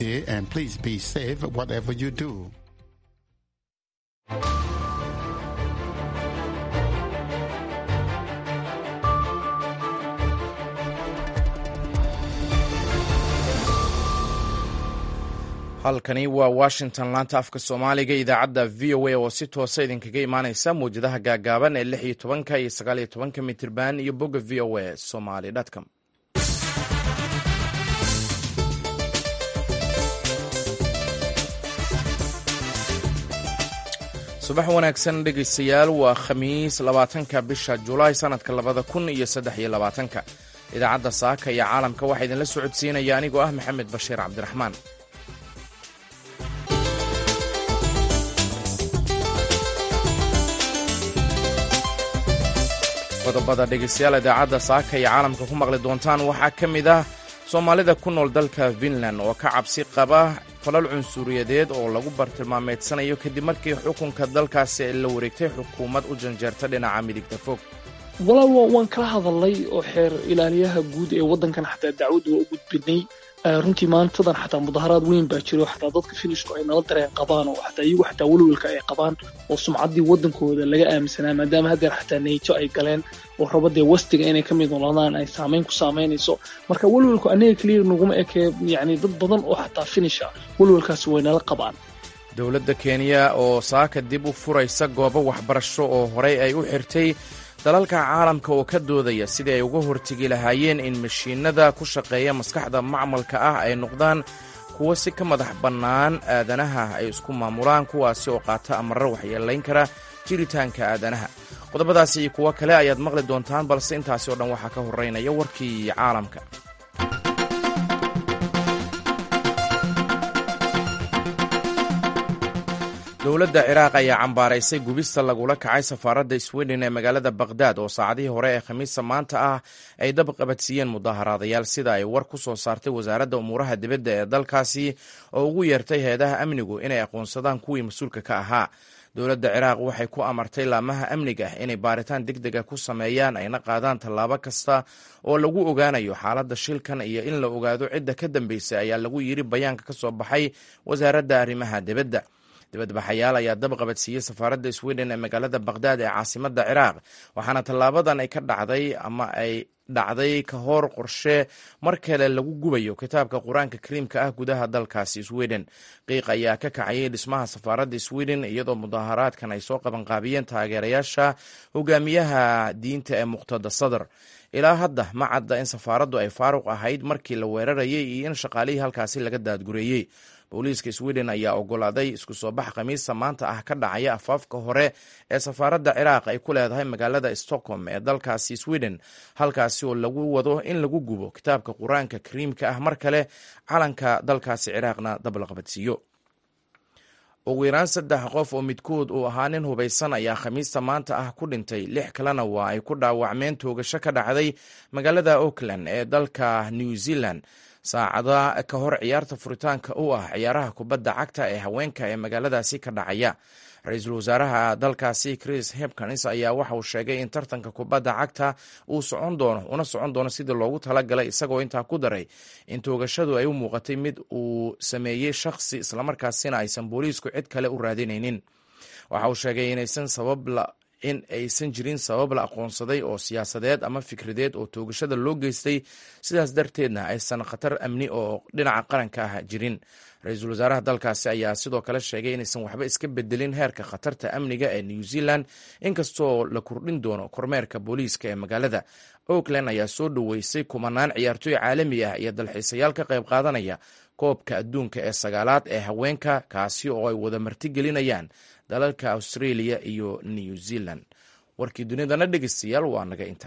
and please be safe whatever you do. halkani waa washington laanta afka soomaaliga idaacadda v o a oo si toosa idinkaga imaaneysa mawjadaha gaagaaban ee lix iyo tobanka iyo sagaal iyo tobanka mitirban iyo bogga v o a somaly com subax wanaagsan dhegaystayaal waa khamiis labaatanka bisha julaay sanadka labada kun iyo saddex iyo labaatanka idaacadda saaka iyo caalamka waxaa idinla socodsiinaya anigoo ah maxamed bashiir cabdiraxmaan qodobada dhegaystayaal idaacadda saaka iyo caalamka ku maqli doontaan waxaa ka mid ah soomaalida ku nool dalka finland oo ka cabsi qaba falal cunsuriyadeed oo lagu bartilmaameedsanayo kadib markii xukunka dalkaasi ay la wareegtay xukuumad u janjeerta dhinaca midigta fog walaal waan kala hadalnay oo xeer ilaaliyaha guud ee waddankan xataa dacwadda waa u gudbinay runtii maantadan xataa mudaharaad weyn baa jiro xataa dadka finishku ay nala dareen qabaan oo xataa iyagu xataa welwelka ay qabaan oo sumcaddii waddankooda laga aaminsanaa maadaama haddeer xataa neyjo ay galeen oo rabadee wastiga inay ka mid noolaadaan ay saamayn ku saamaynayso marka welwelku aniga keliya naguma ekee yacni dad badan oo xataa finisha welwelkaasi way nala qabaan dowladda kenya oo saaka dib u furaysa goobo waxbarasho oo horey ay u xirtay dalalka caalamka oo ka doodaya sidii ay uga hortegi lahaayeen in mashiinada ku shaqeeya maskaxda macmalka ah ay noqdaan kuwo si ka madax bannaan aadanaha ay isku maamulaan kuwaasi oo qaata amarro waxyeelayn kara jiritaanka aadanaha qodobadaasi iyo kuwo kale ayaad maqli doontaan balse intaasi oo dhan waxaa ka horreynaya warkii caalamka dowladda ciraaq ayaa cambaaraysay gubista lagula kacay safaaradda sweden ee magaalada bakhdad oo saacadihii hore ee khamiista maanta ah ay dab qabadsiiyeen mudaharaadayaal sida ay war ku soo saartay wasaaradda umuuraha dibadda ee dalkaasi oo ugu yeertay heedaha amnigu inay aqoonsadaan kuwii mas-uulka ka ahaa dowladda ciraaq waxay ku amartay laamaha amniga inay baaritaan deg dega ku sameeyaan ayna qaadaan tallaabo kasta oo lagu ogaanayo xaaladda shilkan iyo in la ogaado cidda ka dambeysay ayaa lagu yiri bayaanka ka soo baxay wasaaradda arrimaha dibadda dibadbaxayaal ayaa dab qabadsiiyey safaaradda sweden ee magaalada bakhdad ee caasimadda ciraaq waxaana tallaabadan ay ka dhacday ama ay dhacday ka hor qorshe mar kale lagu gubayo kitaabka qur-aanka kariimka ah gudaha dalkaasi sweden qiiq ayaa ka kacayay dhismaha safaaradda sweden iyadoo mudaharaadkan ay soo qabanqaabiyeen taageerayaasha hogaamiyaha diinta ee muqtada sadr ilaa hadda ma cadda in safaaraddu ay faaruq ahayd markii la weerarayay iyo in shaqaalihii halkaasi laga daadgureeyey booliiska sweden ayaa ogolaaday isku soo bax khamiista maanta ah ka dhacaya afaafka hore ee safaaradda ciraaq ay ku leedahay magaalada stockholm ee dalkaasi sweden halkaasi oo lagu wado in lagu gubo kitaabka qur-aanka kariimka ah mar kale calanka dalkaasi ciraaqna dab la qabadsiiyo ugu yaraan saddex qof oo midkood uu ahaa nin hubaysan ayaa khamiista maanta ah ku dhintay lix kalena waa ay ku dhaawacmeen toogasho ka dhacday magaalada auckland ee dalka new zealand saacada ka hor ciyaarta furitaanka u ah ciyaaraha kubadda cagta ee haweenka ee magaaladaasi ka dhacaya ra-iisul wasaaraha dalkaasi chris hepkins ayaa waxa uu sheegay in tartanka kubadda cagta uu socon doono una socon doono sidii loogu talagalay isagoo intaa ku daray in toogashadu ay u muuqatay mid uu sameeyey shakhsi islamarkaasina aysan booliisku cid kale u raadinaynin waxa uu sheegay inaysan sabab in aysan jirin sabab la aqoonsaday oo siyaasadeed ama fikradeed oo toogashada loo geystay sidaas darteedna aysan khatar amni oo dhinaca qaranka ah jirin ra-iisul wasaaraha dalkaasi ayaa sidoo kale sheegay inaysan waxba iska bedelin heerka khatarta amniga ee new zealand inkastoo la kordhin doono kormeerka booliiska ee magaalada oakland ayaa soo dhoweysay kumanaan ciyaartooy caalami ah iyo dalxiisayaal ka qayb qaadanaya koobka adduunka ee sagaalaad ee haweenka kaasi oo ay wada martigelinayaan dalalka australia iyo new zealand warkii dunidana dhegeystayaal waa naga inta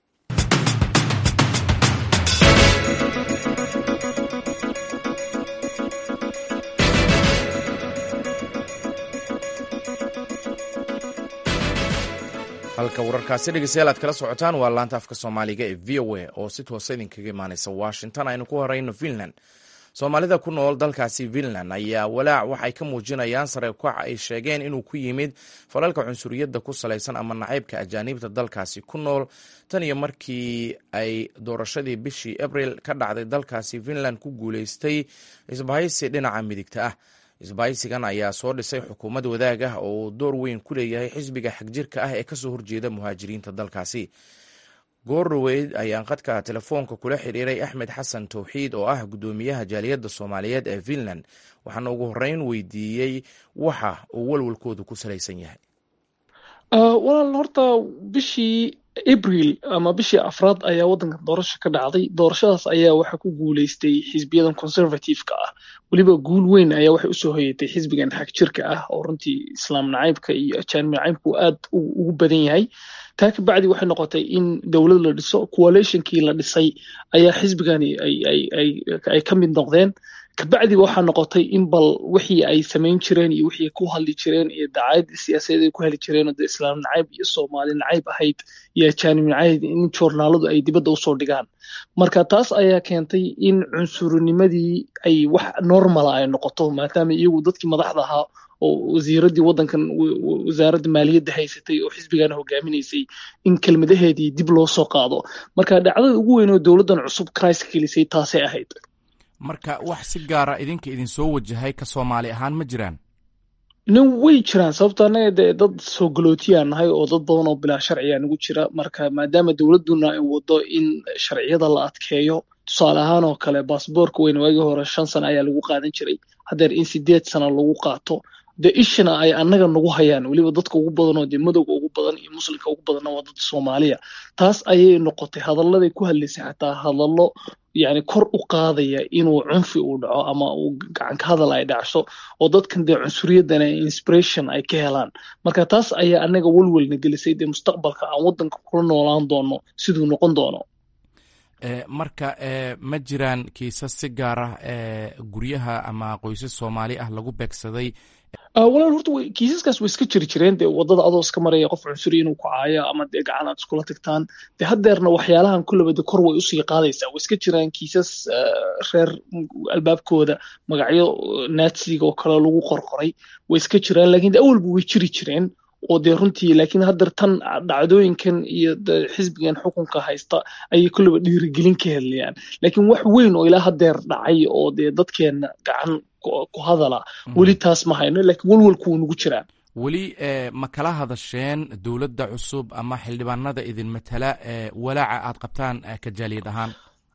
halka wararkaasi dhegeystayaal aad kala socotaan waa laanta afka soomaaliga ee v o a oo si toosa idinkaga imaaneysa washington aynu ku horeyno finland soomaalida ku nool dalkaasi finland ayaa walaac waxay ka muujinayaan sare ukac ay sheegeen inuu ku yimid falalka cunsuriyadda ku salaysan ama nacaybka ajaaniibta dalkaasi ku nool tan iyo markii ay doorashadii bishii abril ka dhacday dalkaasi finland ku guuleystay isbahaysi dhinaca midigta ah isbahaysigan ayaa soo dhisay xukuumad wadaag ah oo uu door weyn ku leeyahay xisbiga xagjirka ah ee kasoo horjeeda muhaajiriinta dalkaasi goorroweyd ayaan khadka telefoonka kula xiriiray axmed xasan towxiid oo ah guddoomiyaha jaaliyadda soomaaliyeed ee finland waxaana ugu horreyn weydiiyey waxa uu walwalkoodu ku salaysan yahay walaal horta bishii abril ama bishii afraad ayaa waddanka doorasho ka dhacday doorashadaas ayaa waxaa ku guuleystay xisbiyadan conservative-ka ah weliba guul weyn ayaa waxay usoo hoyatay xisbigan xag jirka ah oo runtii islaam nacaybka iyo ajaanib nacaybku aad ugu badan yahay taa ka bacdi waxay noqotay in dowlad la dhiso coalitionkii la dhisay ayaa xisbigani ay ka mid noqdeen kabacdiba waxaa noqotay in bal wixii ay samayn jireen iyo wixii ku hadli jireen iyo dacaayadii siyaasadeed ay ku heli jireen oo dee islaam nacayb iyo soomaali nacayb ahayd iyo ajaanib nacayb in joornaaladu ay dibadda usoo dhigaan marka taas ayaa keentay in cunsurninimadii ay wax normala ay noqoto maadaama iyagu dadkii madaxda ahaa oo wasiiradii waddankan wasaaradda maaliyadda haysatay oo xisbigana hogaaminaysay in kelmadaheedii dib loo soo qaado marka dhacdada ugu weyn oo dowladdan cusub kriska gelisay taasay ahayd marka wax si gaara idinka idin soo wajahay ka soomaali ahaan ma jiraan nin way jiraan sababto annaga dee dad soo galootiyaa nahay oo dad badan oo bilaa sharciga nagu jira marka maadaama dowladduna ay wado in sharciyada la adkeeyo tusaale ahaan oo kale baasboorka weyn waagii hore shan sano ayaa lagu qaadan jiray haddeer in sideed sano lagu qaato dee ishana ay annaga nagu hayaan weliba dadka ugu badan oo dee madowga ugu badan iyo muslimka ugu badanna waa dad soomaaliya taas ayay noqotay hadalladay ku hadlaysay xataa hadallo yani kor u qaadaya inuu cunfi uu dhaco ama uu gacanka hadal ay dhacso oo dadkan dee cunsuriyadana inspiration ay ka helaan marka taas ayaa annaga walwalna gelisay dee mustaqbalka aan waddanka kula noolaan doono siduu noqon doono marka ma jiraan kiisas si gaar ah guryaha ama qoysas soomaali ah lagu beegsaday walaal horta kiisaskaas way iska jiri jireen dee waddada adoo iska maraya qof cunsuri inuu ku caayo ama dee gacan aad iskula tagtaan dee haddeerna waxyaalahan kullaba de kor way usii qaadaysaa way iska jiraan kiisas reer albaabkooda magacyo natsiga oo kale lagu qorqoray way iska jiraan lakin de awalba way jiri jireen oo dee runtii laakiin haddeer tan dhacdooyinkan iyo xisbigan xukunka haysta ayay kullaba dhiirigelin ka hadlayaan laakiin wax weyn oo ilaa haddeer dhacay oo dee dadkeenna gacan ku hadala weli taas ma hayno laakiin walwalku wuu nagu jiraa weli ma kala hadasheen dowladda cusub ama xildhibaanada idin matala walaaca aad qabtaan ka jaaliyad ahaan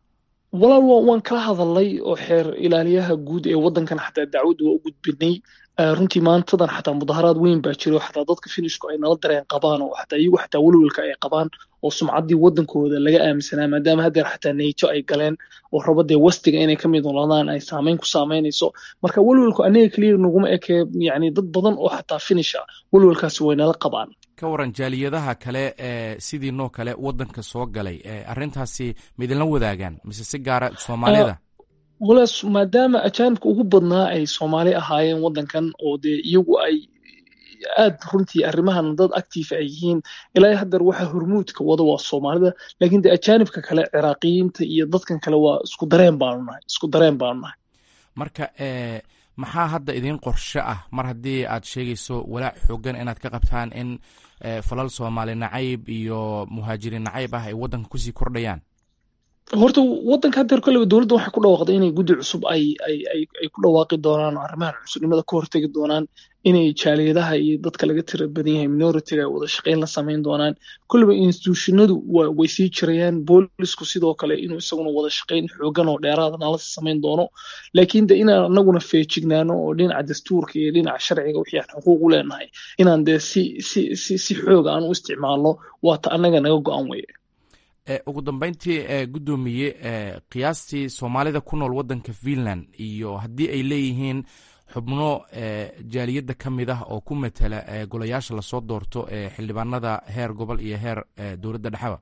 walaal waan kala hadalnay oo xeer ilaaliyaha guud ee waddankan xataa dacwadda waa u gudbinay runtii maantadan xataa mudaharaad weyn baa jiro xataa dadka finishku ay nala dareen qabaan oo xataa iyagu xataa welwelka ay qabaan oo sumcaddii waddankooda laga aaminsanaa maadaama haddeer xataa neyjo ay galeen oo raba dee wastiga inay ka mid noladaan ay saameyn ku saameynayso marka welwelku aniga keliya naguma ekee yani dad badan oo xataa finisha welwelkaasi way nala qabaan ka waran jaaliyadaha kale ee sidii noo kale waddanka soo galay arrintaasi ma idinla wadaagaan mise si gaara soomaalida walaas maadaama ajaanibka ugu badnaa ay soomaali ahaayeen waddankan oo dee iyagu ay aad runtii arrimahan dad active ay yihiin ilaa haddeer waxa hormuudka wada waa soomaalida laakiin dee ajaanibka kale ciraaqiyiinta iyo dadkan kale waa isku dareen baanu nahay isku dareen baanu nahay marka maxaa hadda idiin qorshe ah mar haddii aad sheegayso walaac xoogan inaad ka qabtaan in falal soomaali nacayb iyo muhaajiriin nacayb ah ay waddanka kusii kordhayaan horta waddanka haddeer koleba dowladda waxay ku dhawaaqday inay guddi cusub ay ay ay ay ku dhawaaqi doonaan oo arrimahan cusubnimada ka hortegi doonaan inay jaaliyadaha iyo dadka laga tira badan yahay minoritiga ay wada shaqayn la samayn doonaan koleba institutionadu way sii jirayaan boolisku sidoo kale inuu isaguna wada shaqayn xoogan oo dheeraada nala samayn doono laakiin de inaan anaguna feejignaano oo dhinaca dastuurka iyo dhinaca sharciga wixii aan xuquuq u leenahay inaan dee si si si si xoog aan u isticmaalno waata annaga naga go-an weye ugu dambeyntii guddoomiye qiyaastii soomaalida ku nool waddanka finland iyo haddii ay leeyihiin xubno jaaliyadda ka mid ah oo ku matala golayaasha lasoo doorto ee xildhibaanada heer gobol iyo heer dowladda dhexaba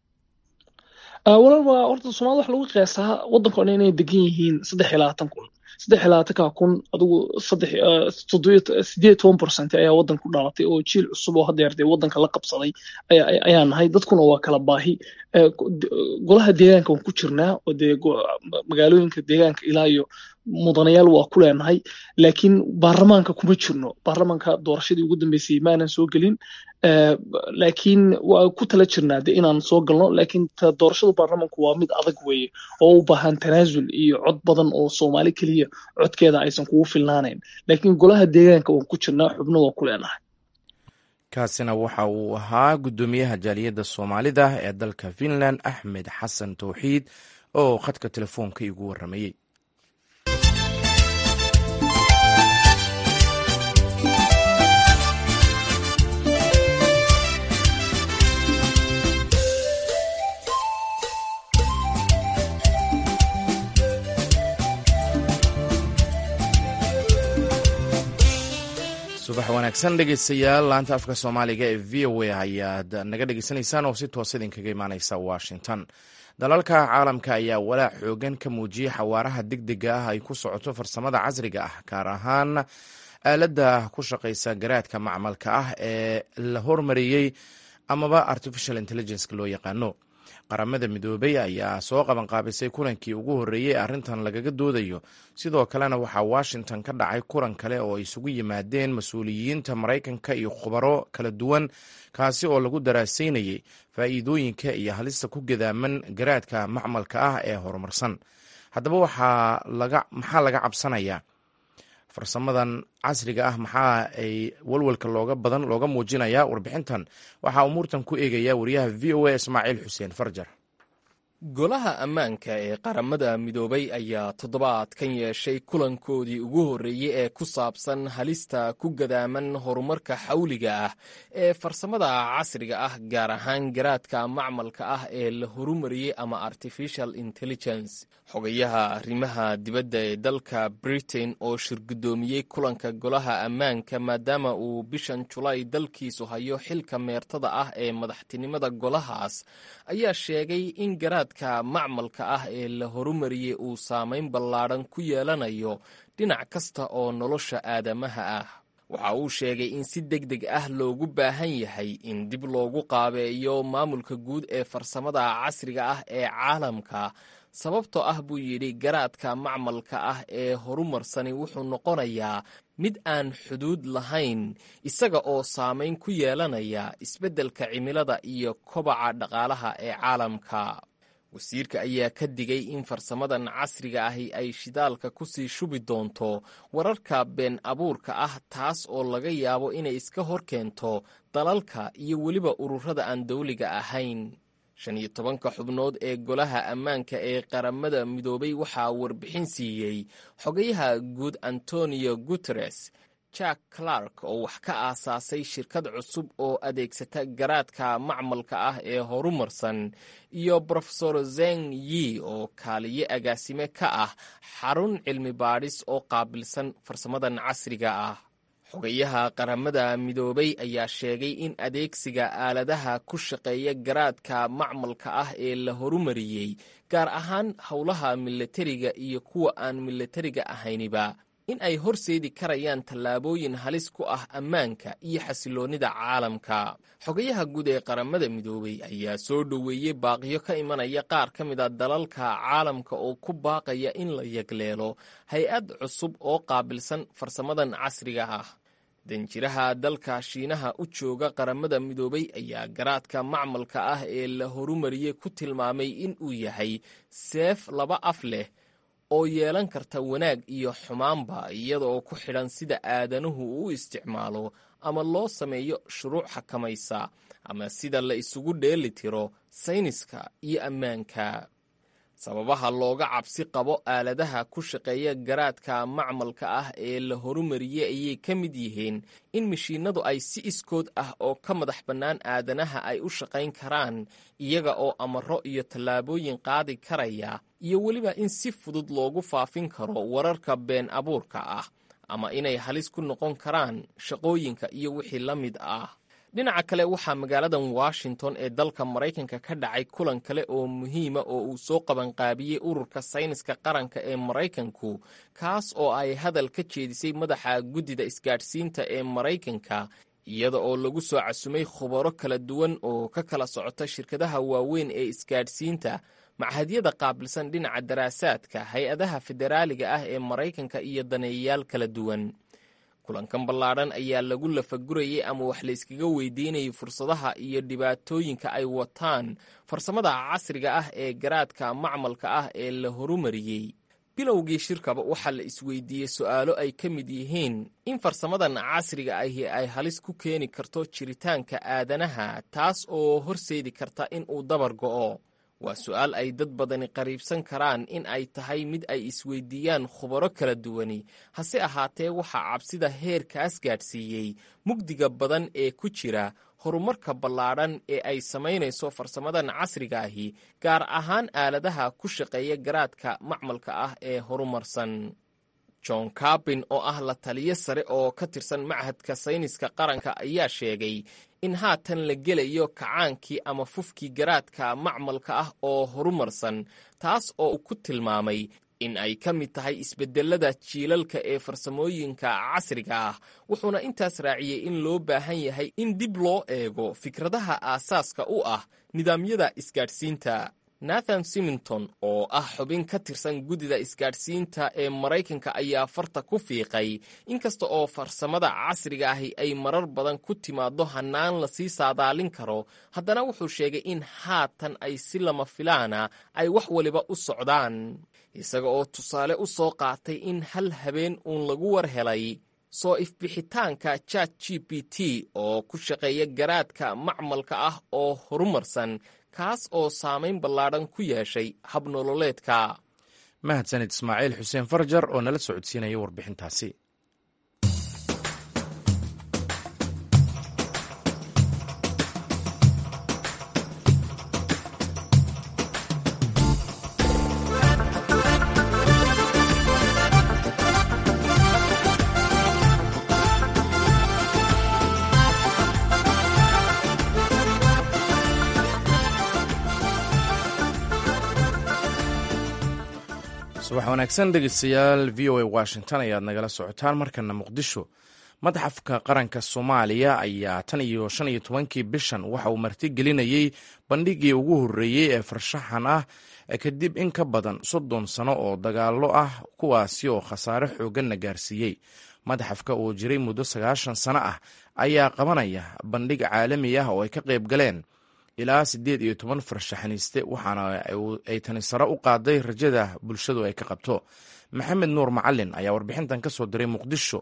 walaal waa horta soomaalida waxa lagu qiyaasaa waddanka o dhan inay degan yihiin saddex iyo labaatan kun saddex iyo labaatanka kun adigu saddex sideed toban percent ayaa waddan ku dhalatay oo jiil cusub oo haddeer dee waddanka la qabsaday ayaa nahay dadkuna waa kala baahi golaha deegaanka waan ku jirnaa oo dee magaalooyinka deegaanka ilaa iyo mudanayaal waa ku leenahay laakiin baarlamaanka kuma jirno baarlamaanka doorashadii ugu dambeysay maanan soo gelin laakiin waa ku tala jirnaa de inaan soo galno laakiin doorashada baarlamaanku waa mid adag weeye oo u baahan tanaasul iyo cod badan oo soomaali keliya codkeeda aysan kugu filnaanayn laakiin golaha deegaanka waan ku jirnaa xubno waa ku leenahay kaasina waxa uu ahaa guddoomiyaha jaaliyadda soomaalida ee dalka finland axmed xasan towxiid oo khadka telefoonka igu warramayey subax wanaagsan dhegeystayaal laanta afka soomaaliga ee v o a ayaad naga dhegeysanaysaan oo si toos idinkaga imaaneysa washington dalalka caalamka ayaa walaac xoogan ka muujiyey xawaaraha degdega ah ay ku socoto farsamada casriga ah gaar ahaan aaladda ku shaqeysa garaadka macmalka ah ee la hormariyey amaba artificial intelligence loo yaqaano qaramada midoobey ayaa soo qabanqaabisay kulankii ugu horreeyey arrintan lagaga doodayo sidoo kalena waxaa washington ka dhacay kulan kale oo ay isugu yimaadeen mas-uuliyiinta maraykanka iyo khubaro kala duwan kaasi oo lagu daraasaynayey faa'iidooyinka iyo halista ku gadaaman garaadka macmalka ah ee horumarsan haddaba maxaa laga cabsanayaa farsamadan casriga ah maxaa ay walwalka looga badan looga muujinayaa warbixintan waxaa umuurtan ku eegaya wariyaha v o a ismaaciil xuseen farjar golaha ammaanka ee qaramada midoobay ayaa toddobaadkan yeeshay kulankoodii ugu horreeyey ee ku saabsan halista ku gadaaman horumarka xawliga ah ee farsamada casriga ah gaar ahaan garaadka macmalka ah ee la horumariyey ama artificial intelligence xogayaha arrimaha dibadda ee dalka britain oo shirguddoomiyey kulanka golaha ammaanka maadaama uu bishan julaay dalkiisu hayo xilka meertada ah ee madaxtinimada golahaas ayaa sheegay in garaad macmalka ah ee la horumariyey uu saamayn ballaadhan ku yeelanayo dhinac kasta oo nolosha aadamaha ah waxa uu sheegay in si deg deg ah loogu baahan yahay in dib loogu qaabeeyo maamulka guud ee farsamada casriga ah ee caalamka sababtoo ah buu yidhi garaadka macmalka ah ee horumarsani wuxuu noqonayaa mid aan xuduud lahayn isaga oo saamayn ku yeelanaya isbeddelka cimilada iyo kobaca dhaqaalaha ee caalamka wasiirka ayaa ka digay in farsamadan casriga ahi ay shidaalka ku sii shubi doonto wararka been abuurka ah taas oo laga yaabo inay iska hor keento dalalka iyo weliba ururada aan dawliga ahayn shan iyo tobanka xubnood ee golaha ammaanka ee qaramada midoobay waxaa warbixin siiyey xogayaha guud antonio guteres jack clark oo wax ka aasaasay shirkad cusub oo adeegsata garaadka macmalka ah ee horumarsan iyo brofesor zeng yi oo kaaliye agaasime ka ah xarun cilmi baadhis oo qaabilsan farsamadan casriga ah xogayaha qaramada midoobay ayaa sheegay in adeegsiga aaladaha ku shaqeeya garaadka macmalka ah ee la horumariyey gaar ahaan howlaha milatariga iyo kuwa aan milatariga ahayniba in ay horseedi karayaan tallaabooyin halis ku ah ammaanka iyo xasiloonnida caalamka xogayaha guud ee qaramada midoobey ayaa soo dhoweeyey baaqiyo ka imanaya qaar ka mid a dalalka caalamka oo ku baaqaya in la yagleelo hay-ad cusub oo qaabilsan farsamadan casriga ah danjiraha dalka shiinaha u jooga qaramada midoobey ayaa garaadka macmalka ah ee la horumariyey ku tilmaamay in uu yahay seef laba af leh oo yeelan karta wanaag iyo xumaanba iyadaoo ku xidhan sida aadanuhu u isticmaalo ama loo sameeyo shuruuc xakamaysa ama sida la isugu dheeli tiro sayniska iyo ammaanka sababaha looga cabsi qabo aaladaha ku shaqeeya garaadka macmalka ah ee la horumariyey ayay ka mid yihiin in mashiinadu ay si iskood ah oo ka madax bannaan aadanaha ay u shaqayn karaan iyaga oo amaro iyo tallaabooyin qaadi karaya iyo weliba in si fudud loogu faafin karo wararka been abuurka ah ama inay halis ku noqon karaan shaqooyinka iyo wixii la mid ah dhinaca kale waxaa magaaladan washington ee dalka maraykanka ka dhacay kulan kale oo muhiima oo uu soo qabanqaabiyey ururka sayniska qaranka ee maraykanku kaas oo ay hadal ka jeedisay madaxa guddida isgaadhsiinta ee maraykanka iyada oo lagu soo casumay khubaro kala duwan oo ka kala socota shirkadaha waaweyn ee isgaadhsiinta machadyada qaabilsan dhinaca daraasaadka hay-adaha federaaliga ah ee maraykanka iyo daneeyayaal kala duwan kulankan ballaadhan ayaa lagu lafagurayay ama wax layskaga weydiinayay fursadaha iyo dhibaatooyinka ay wataan farsamada casriga ah ee garaadka macmalka ah ee la horumariyey bilowgii shirkaba waxaa la isweydiiyey su'aalo ay ka mid yihiin in farsamadan casriga ahi ay halis ku keeni karto jiritaanka aadanaha taas oo horseedi karta in uu dabar go'o waa su'aal ay dad badani qariibsan karaan in ay tahay mid ay isweydiiyaan khubaro kala duwani hase ahaatee waxaa cabsida heerkaas gaadhsiiyey mugdiga badan ee ku jira horumarka ballaadhan ee ay samaynayso farsamadan casriga ahi gaar ahaan aaladaha ku shaqeeya garaadka macmalka ah ee horumarsan john carbin oo ah la taliyo sare oo ka tirsan machadka sayniska qaranka ayaa sheegay in haatan la gelayo kacaankii ama fufkii garaadka macmalka ah oo horumarsan taas oo uu ku tilmaamay in ay ka mid tahay isbedelada jiilalka ee farsamooyinka casriga ah wuxuuna intaas raaciyey in loo baahan yahay in dib loo eego fikradaha aasaaska u ah nidaamyada isgaadhsiinta nathan simington oo ah xubin ka tirsan guddida isgaadhsiinta ee maraykanka ayaa farta ku fiiqay inkasta oo farsamada casriga ahi ay marar badan ku timaaddo hannaan lasii saadaalin karo haddana wuxuu sheegay in haatan ay si lama filaana ay wax waliba u socdaan isaga oo tusaale u soo qaatay in hal habeen uun lagu war helay soo ifbixitaanka chat g p t oo ku shaqeeya garaadka macmalka ah oo horumarsan kaas oo saamayn ballaadhan ku yeeshay habnololeedka mahadsanid ismaaciil xuseen farjar oo nala socodsiinaya warbixintaasi subax wanaagsan dhegeystayaal v o a washington ayaad nagala socotaan markana muqdisho madaxafka qaranka soomaaliya ayaa tan iyo shan iyo tobankii bishan waxa uu martigelinayey bandhigii ugu horreeyey ee farshaxan ah kadib in ka badan soddon sano oo dagaallo ah kuwaasi oo khasaare xoogganna gaarsiiyey madaxafka oo jiray muddo sagaashan sano ah ayaa qabanaya bandhig caalami ah oo ay ka qayb galeen ilaa siddeed iyo toban farshaxaniiste waxaana ay tani sare u qaaday rajada bulshadu ay ka qabto maxamed nuur macalin ayaa warbixintan ka soo diray muqdisho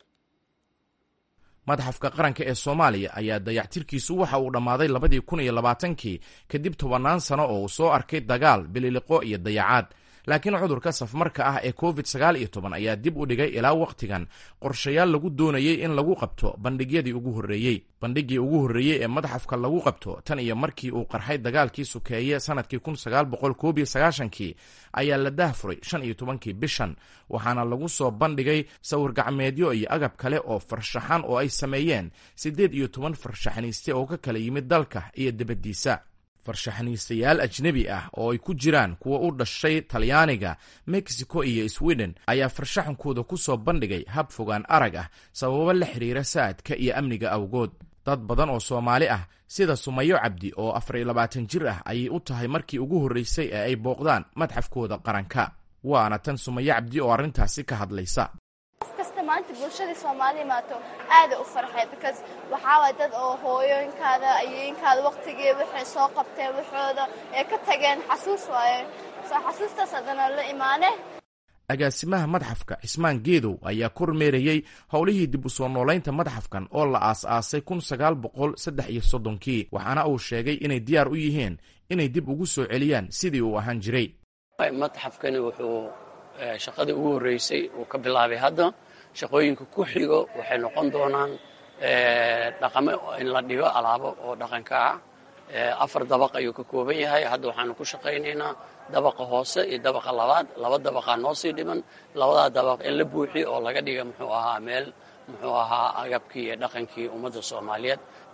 madaxafka qaranka ee soomaaliya ayaa dayactirkiisu waxa uu dhammaaday labadii kun iyo labaatankii kadib tobannaan sano oo uu soo arkay dagaal bililiqo iyo dayacaad laakiin cudurka safmarka ah ee covid sagaal iyo toban ayaa dib u dhigay ilaa wakhtigan qorshayaal lagu doonayey in lagu qabto bandhigyadii ugu horreeyey bandhiggii ugu horreeyey ee madaxafka lagu qabto tan iyo markii uu qarxay dagaalkii sukeeye sanadkii kun sagaal boqol koob iyo sagaashankii ayaa la daahfuray shan iyo tobankii bishan waxaana lagu soo bandhigay sawir gacmeedyo iyo agab kale oo farshaxan oo ay sameeyeen siddeed iyo toban farshaxaniiste oo ka kala yimid dalka iyo dibaddiisa farshaxaniistayaal ajnebi ah oo ay ku jiraan kuwa u dhashay talyaaniga mexico iyo sweden ayaa farshaxankooda ku soo bandhigay hab fogaan arag ah sababo la xidhiira saadka iyo amniga awgood dad badan oo soomaali ah sida sumayo cabdi oo afar iyo labaatan jir ah ayay u tahay markii ugu horreysay ee ay booqdaan madxafkooda qaranka waana tan sumayo cabdi oo arrintaasi ka hadlaysa qof kasta maanta bulshadii soomaali imaato aada u farxay because waxaa waay dad oo hooyooyinkaada ayooyinkaada waqtigii waxay soo qabteen waxooda ee ka tageen xasuus waaye soo xasuustaas haddana la imaane agaasimaha madxafka cismaan geedow ayaa kormeerayey howlihii dib u soo noolaynta madxafkan oo la aas-aasay kun sagaal boqol saddex iyo soddonkii waxaana uu sheegay inay diyaar u yihiin inay dib ugu soo celiyaan sidii uu ahaan jiray madxafkani wuxuu shaqadii ugu horreysay uu ka bilaabay hadda shaqooyinka ku xigo waxay noqon doonaan dhaqame in la dhigo alaabo oo dhaqanka ah afar dabaq ayuu ka kooban yahay hadda waxaanu ku shaqaynaynaa dabaqa hoose iyo dabaqa labaad laba dabaqaa noo sii dhiman labadaa dabaq in la buuxiyo oo laga dhiga muxuu ahaa meel muxuu ahaa agabkii iyo dhaqankii ummadda soomaaliyeed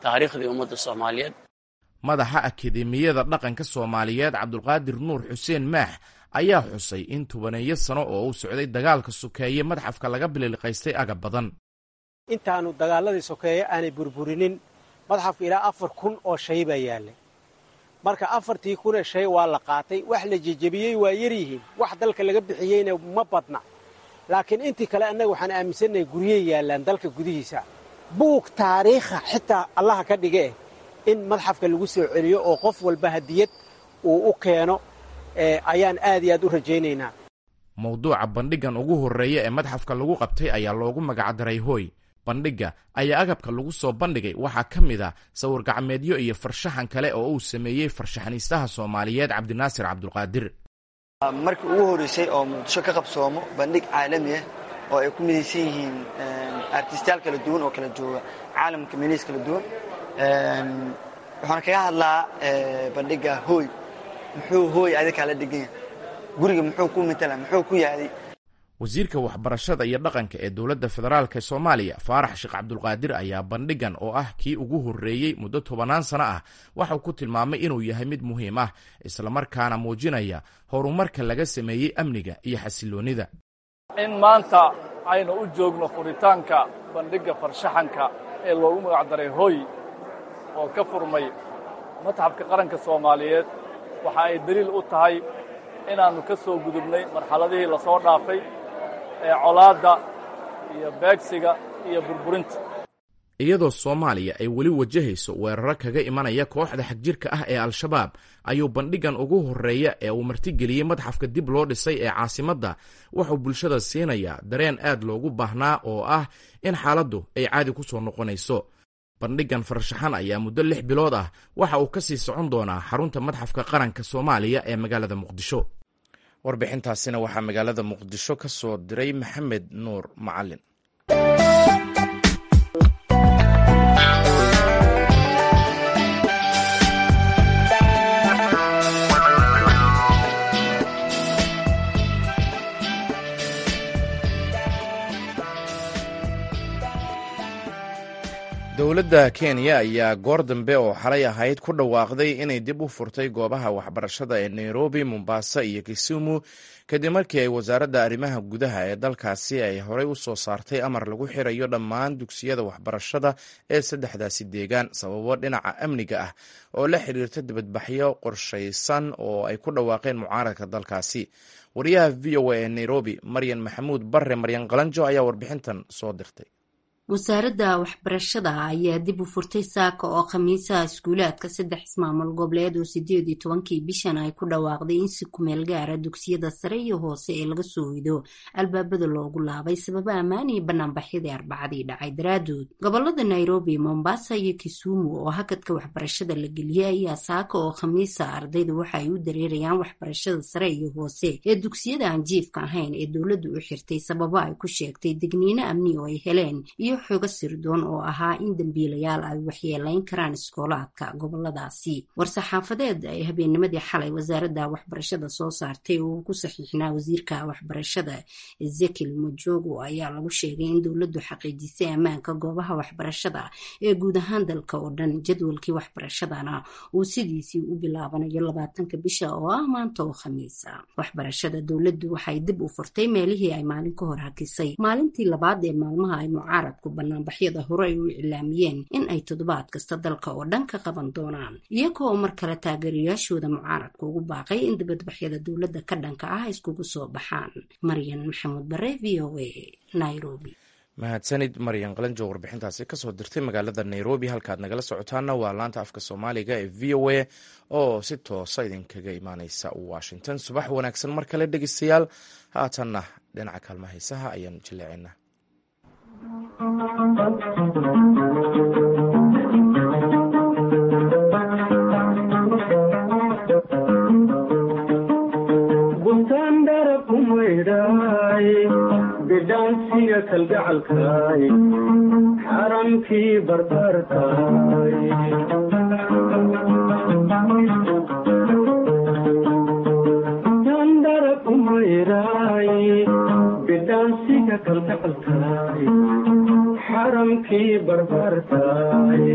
taariikhdii ummadda soomaaliyeed madaxa akademiyada dhaqanka soomaaliyeed cabdulqaadir nuur xuseen maax ayaa xusay in tobaneeyo sano oo uu socday dagaalka sokeeye madxafka laga bililiqaystay agab badan intaannu dagaaladii sokeeye aanay burburinin madxafka ilaa afar kun oo shay baa yaallay marka afartii kunee shay waa la qaatay wax la jejebiyey waa yaryihiin wax dalka laga bixiyeyna ma badna laakiin intii kale annaga waxaan aaminsannahay guryey yaallaan dalka gudihiisa buug taariikha xitaa allaha ka dhige in madxafka lagu soo celiyo oo qof walba hadiyad uu u keeno ayaan aad iyo aad u rajaynaynaa mawduuca bandhiggan ugu horreeya ee madxafka lagu qabtay ayaa loogu magacdaray hooy bandhigga ayaa agabka lagu soo bandhigay waxaa ka mid a sawir gacmeedyo iyo farshaxan kale oo uu sameeyey farshaxaniistaha soomaaliyeed cabdinaasir cabdulqaadir markii ugu horreysay oo muqdisho ka qabsoomo bandhig caalami ah oo ay ku midaysan yihiin artistayaal kala duwan oo kala jooga caalamka meelihiis kala duwan waxaana kaga hadlaa bandhigga hooy muxuu hooy adikaa la dhiganya guriga muxuu ku matala muxuu ku yaaday wasiirka waxbarashada iyo dhaqanka ee dowladda federaalk soomaaliya faarax sheekh cabdulqaadir ayaa bandhiggan oo ah kii ugu horreeyey muddo tobanaan sano ah waxauu ku tilmaamay inuu yahay mid muhiim ah islamarkaana muujinaya horumarka laga sameeyey amniga iyo xasiloonnida in maanta aynu u joogno furitaanka bandhigga farshaxanka ee loogu magacdaray hooy oo ka furmay matxafka qaranka soomaaliyeed waxa ay deliil u tahay inaannu ka soo gudubnay marxaladihii la soo dhaafay ee colaadda iyo beegsiga iyo burburinta iyadoo soomaaliya ay weli wajahayso weeraro kaga imanaya kooxda xagjirka ah ee al-shabaab ayuu bandhiggan ugu horreeya ee uu martigeliyey madxafka dib loo dhisay ee caasimadda wuxuu bulshada siinayaa dareen aad loogu baahnaa oo ah in xaaladdu ay caadi ku soo noqonayso bandhiggan farshaxan ayaa muddo lix bilood ah waxa uu ka sii socon doonaa xarunta madxafka qaranka soomaaliya ee magaalada muqdisho warbixintaasina waxaa magaalada muqdisho ka soo diray maxamed nuur macalin dowladda kenya ayaa goor dambe oo xalay ahayd ku dhawaaqday inay dib u furtay goobaha waxbarashada ee nairobi mombasa iyo kisumu kadib markii ay wasaaradda arrimaha gudaha ee dalkaasi ay horey u soo saartay amar lagu xirayo dhammaan dugsiyada waxbarashada ee saddexdaasi deegaan sababo dhinaca amniga ah oo la xiriirta dibadbaxyo qorshaysan oo ay ku dhawaaqeen mucaaradka dalkaasi wariyaha v o a ee nairobi maryan maxamuud barre maryan qalanjo ayaa warbixintan soo dirtay wasaaradda waxbarashada ayaa dib u furtay saaka oo khamiisaha iskuulaadka saddex ismaamul goboleed oo sideed iyo tobankii bishan ay ku dhawaaqday in si kumeel gaara dugsiyada sare iyo hoose ee laga soo hido albaabada loogu laabay sababa ammaan iyo banaanbaxyadii arbacadii dhacay daraadood gobolada nairobi mombasa iyo kisumu oo hakadka waxbarashada la geliyey ayaa saaka oo khamiisa ardayda waxa ay u dareerayaan waxbarashada sare iyo hoose ee dugsiyada aan jiifka ahayn ee dowladdu u xirtay sababo ay ku sheegtay degniino amni oo ay heleen iyo xogo sirdoon oo ahaa in dambiilayaal ay waxyeelayn karaan iskoolaadka goboladaasi war-saxaafadeed ay habeennimadii xalay wasaaradda waxbarashada soo saartay oo ku saxiixnaa wasiirka waxbarashada ezekiel mojogo ayaa lagu sheegay in dowladdu xaqiijisay ammaanka goobaha waxbarashada ee guud ahaan dalka oo dhan jadwalkii waxbarashadana uu sidiisii u bilaabanayo labaatanka bisha oo ah maanta oo khamiisa waxbarashada dowladdu waxay dib u furtay meelihii ay maalin ka hor hakisay maalintii labaad ee maalmaha ay mucaaradku banaanbaxyada hore ay u iclaamiyeen in ay toddobaad kasta dalka oo dhan ka qaban doonaan iyagoo mar kale taageerayaashooda mucaaradka ugu baaqay in dibadbaxyada dowladda ka dhanka ah iskugu soo baxaan maryan maxamuud bare v o a nairobi mahadsanid maryan qalanjo warbixintaasi kasoo dirtay magaalada nairobi halkaad nagala socotaana waa laanta afka soomaaliga ee v o a oo si toosa idinkaga imaaneysa washington subax wanaagsan mar kale dhegeystayaal haatanna dhinaca kaalma haysaha ayaan jilleecinaa bidhaansiga kalgacalkaay xaramkii barbaarkaay dandara kumayraay bidhaansiga kalgacalkaay xaramkii barbartaay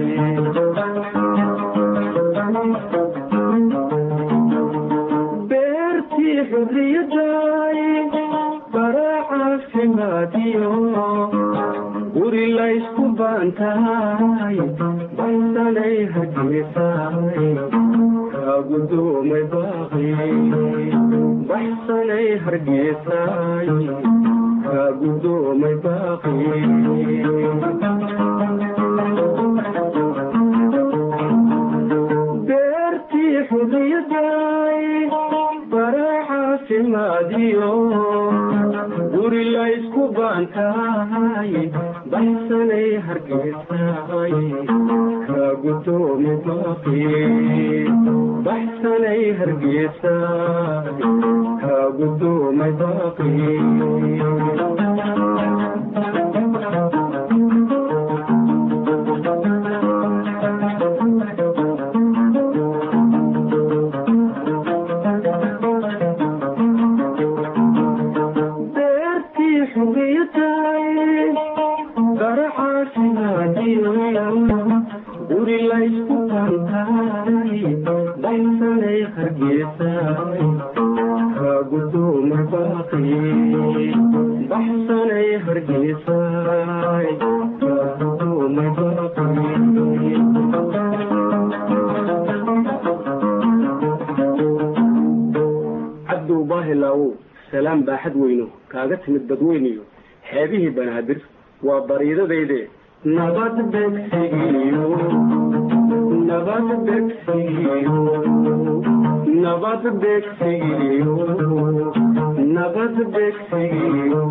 beertii xurriyadaay bara caafimaadiyo guri laysku baantahay baysanay hajisaay kaagudoomay baaqi baxsanay hargeysaay kaagudoomay baaqi beertii xurriyadaay bara caafimaadiyo guri laysku baantahay baxsanay hargeysaay kaagudoomay baaqi baxsanay hargeysaay kaagudoomay baaqi beertii xurriyadaay bara caafimaadiyo guri laysku bantaay baysanay hargeysaay kaagudoomay baaqi baxsanay hargeysaay kaagudoomay baaqi cabdow baahilaawow salaam baaxad weyno kaaga timid badweyniyo xeebihii banaadir waa bariidadayde nabad begsigiyo nabad begsigiyo nabad begsigiyo nabad begsigiyo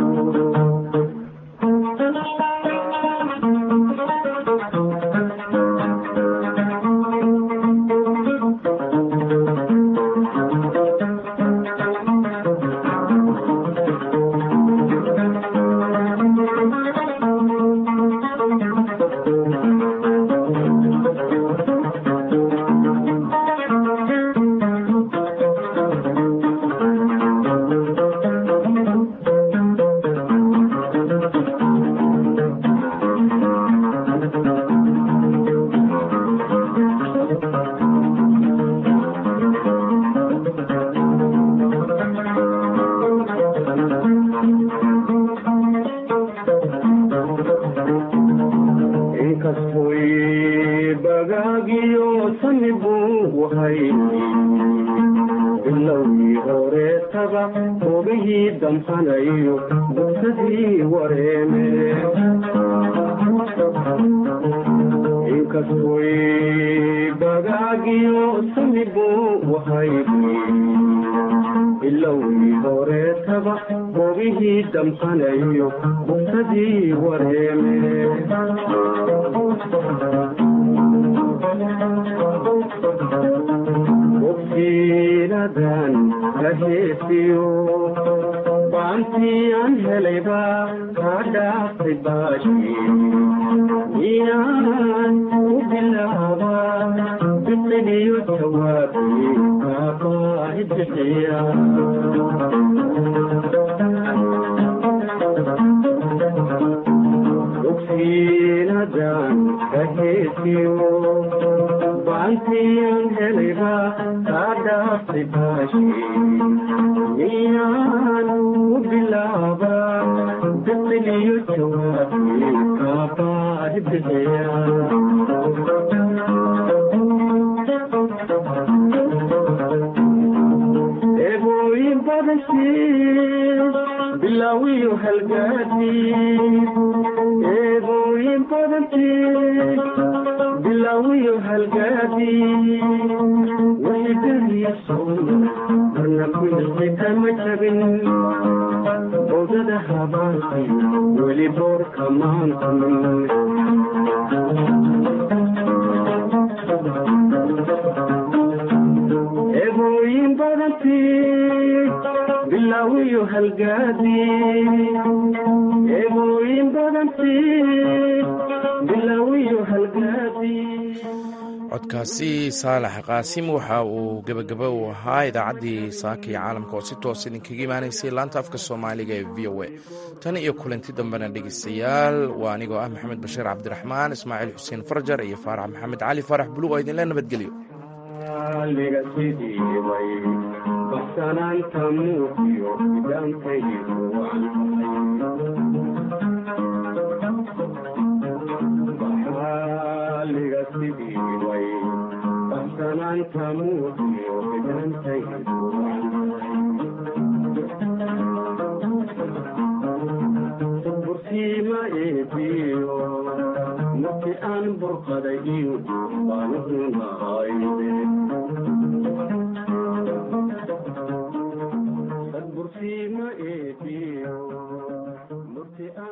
inkastoy bagaagiyo sani buu wahay bilowgii horeetaba ogihii damqanayo bugsadii wareeme inkastoy bagaagiyo sani buu wahay bilowgii horeetaba ogihii damqanayo bugsadii wareeme bogsiinadan la heesiyo baantii aan helayba kaa dhaaftay baashi miyaan u bilaaba biqiliyo jawaabi kaabaahi bixiya bogsiinadan la heesiyo baantiyan helayba kaa dhaaftay baashi miyaan u bilaaba biqiliyo jawaabi kaabaahi bixiya eebooyin badashii bilaawiyo halgaadi eebooyin badashii bilaawiyo halgaadi wixidadiiso marna kuilxi kama jabin odada habaanqay weli boorka maantamin eebooyin badantii bilaawiyo halgaadi eebooyin badantii bilaawiyo halgaadi codkaasi saalax qaasim waxa uu gebagaba u ahaa idaacaddii saaka iyo caalamka oo si toos idinkaga imaanaysay laanta afka soomaaliga ee v o a tan iyo kulanti dambena dhegeystayaal waa anigoo ah maxamed bashiir cabdiraxmaan ismaaciil xuseen farjar iyo faarax maxamed cali faarax buluug oo idinle nabadgelyo bursiima eebiyo markii aan burqaday iyo baan hunahayde